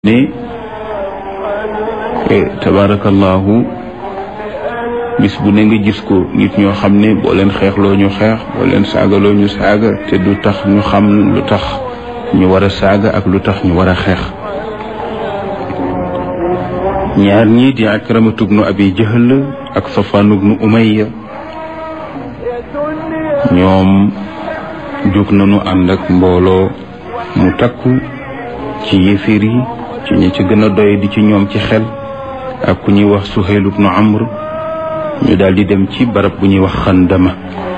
ne tabarakallahu bis bu ne nga gis ko nit ñoo xam ne boo leen xeexloo ñu xeex boo leen saagaloo ñu saaga te du tax ñu xam lu tax ñu war a saaga ak lu tax ñu war a xeex ñaar ñii di akramatu bnu abi jahl ak safaan bnu umayya ñoom jóg nañu ànd ak mbooloo mu takku ci yéeféer yi ci ñi ci gën a doy di ci ñoom ci xel ak ku ñuy wax Suhayl ibnu Amr ñu daal di dem ci barab bu ñuy wax xandama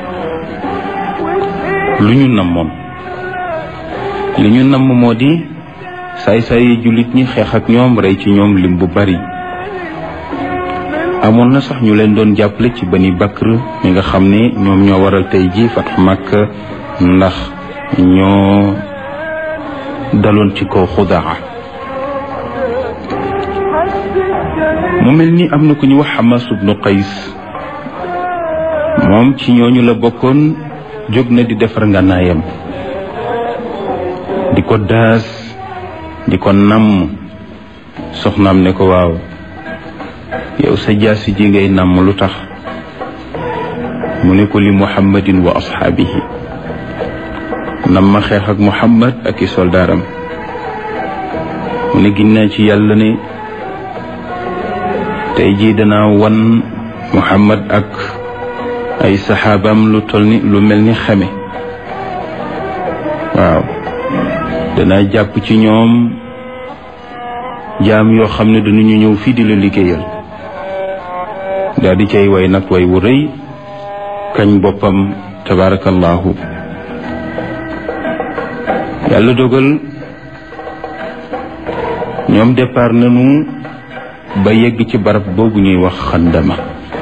lu ñu namoon li ñu namm moo di saay-saay yi jullit ñi xeex ak ñoom rey ci ñoom lim bu bari amoon na sax ñu leen doon jàppale ci Bani Bakr mi nga xam ne ñoom ñoo waral tey ji Fathu Makka ndax ñoo daloon ci kaw xudaa mu mel ni am na ku ñu wax Hamas ibnu Qays moom ci ñooñu la bokkoon jóg na di defar ngànnaayam di ko daas di ko namm soxnaam ne ko waaw yow sa jaasi ji ngay namm lu tax mu ne ko li muhammadin wa ashaabihi nam ma xeex ak muhammad ak i soldaaram mu ne ginnaa ci yàlla ne tey jii danaa wan muhammad ak ay saxaabaam lu toll ni lu mel ni xame waaw danaa jàpp ci ñoom jaam yoo xam ne danañu ñëw fii di la liggéeyal daal di cay way nag way wu rëy kañ boppam tabarakallahu yàlla dogal ñoom départ nañu ba yegg ci barab boobu ñuy wax xandama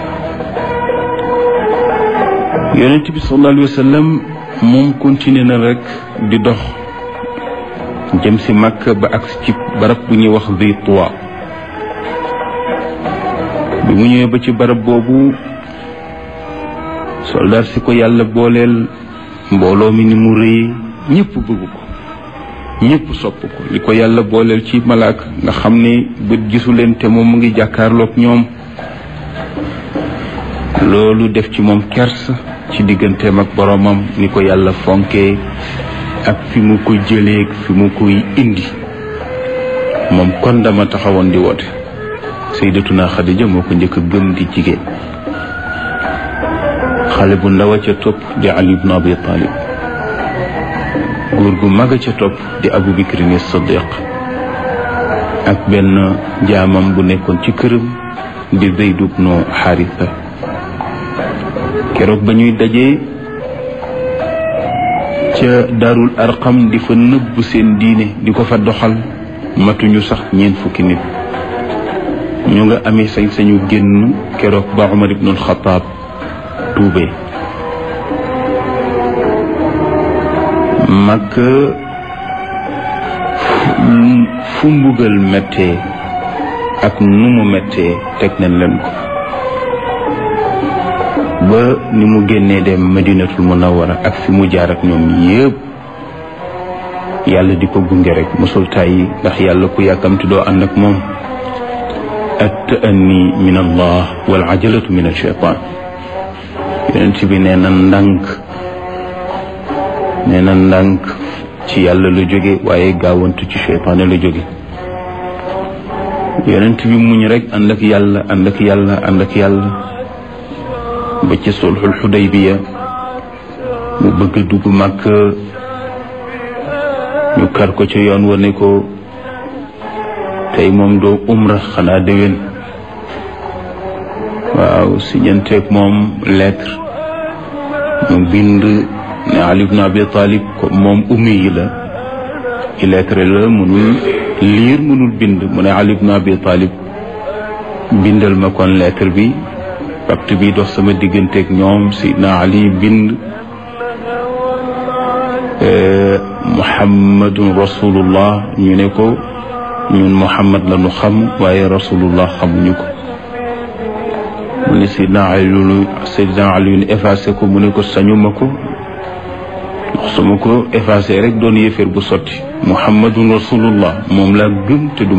yonent bi sallallahu alayhi wa sallam moom continué na rek di dox jëm si Makka ba ak ci barab bu ñuy wax Dhi Tuwa bi mu ñëwee ba ci barab boobu soldaar si ko yàlla booleel mbooloo mi ni mu rëy ñëpp bëgg ko ñëpp sopp ko li ko yàlla booleel ci malaaka nga xam ne bët gisu leen te moom mu ngi jàkkaarloog ñoom loolu def ci moom kers ci digganteem ak boromam ni ko yàlla fonkee ak fi mu ko jëlee fi mu koy indi moom kon dama taxawoon di woote sayyidatuna Xadija moo ko njëkk a gëm di jigéen xale bu ndaw a ca topp di Ali ibn Abi Talib góor gu mag a ca topp di Abu Bakrin Siddiq ak benn jaamam bu nekkoon ci këram di Zayd ibn Haritha keroog ba ñuy dajee ca Daarul Arqam di fa nëbb seen diine di ko fa doxal matuñu sax ñeent fukki nit ñu nga amee sañ-sañu génn keroog ba Umar ibnul Xataab tuubee mag fu mbugal méttee ak nu mu méttee teg nañ leen ko ba ni mu génnee dem madinatul munawwara ak fi mu jaar ak ñoom yépp yàlla di ko gunge rek mosul tàyyi ndax yàlla ku yàkkamti doo ànd ak moom at ta'anni min allah wal ajalatu min al shaytan yonent bi nee na ndànk nee na ndànk ci yàlla la jóge waaye gaawantu ci seytaane la jóge yonent bi muñ rek ànd ak yàlla ànd ak yàlla ànd ak yàlla ba ci sulxul xudaybiya mu bëgg a dugg màkk ñu kar ko ci yoon wa ne ko tey moom doo umra xanaa déwén waaw siñanteeg moom lettre mu bind ne Ali ibn Abi Talib comme moom ummi yi la illettré la mënul liir mënul bind mu ne Ali ibn Abi Talib bindal ma kon lettre bi pacte bi dox sama digganteeg ñoom Sidna Ali bind Muhammadun rasulullah ñu ne ko ñun Muhammad la ñu xam waaye rasulullah xamuñu ko mu ne Sidna Ali Sidna Ali effacé ko mu ne ko sañuma ko ndax su ma ko effacé rek doon yéeféer bu sotti muhammadun rasulullah moom laa gëm te du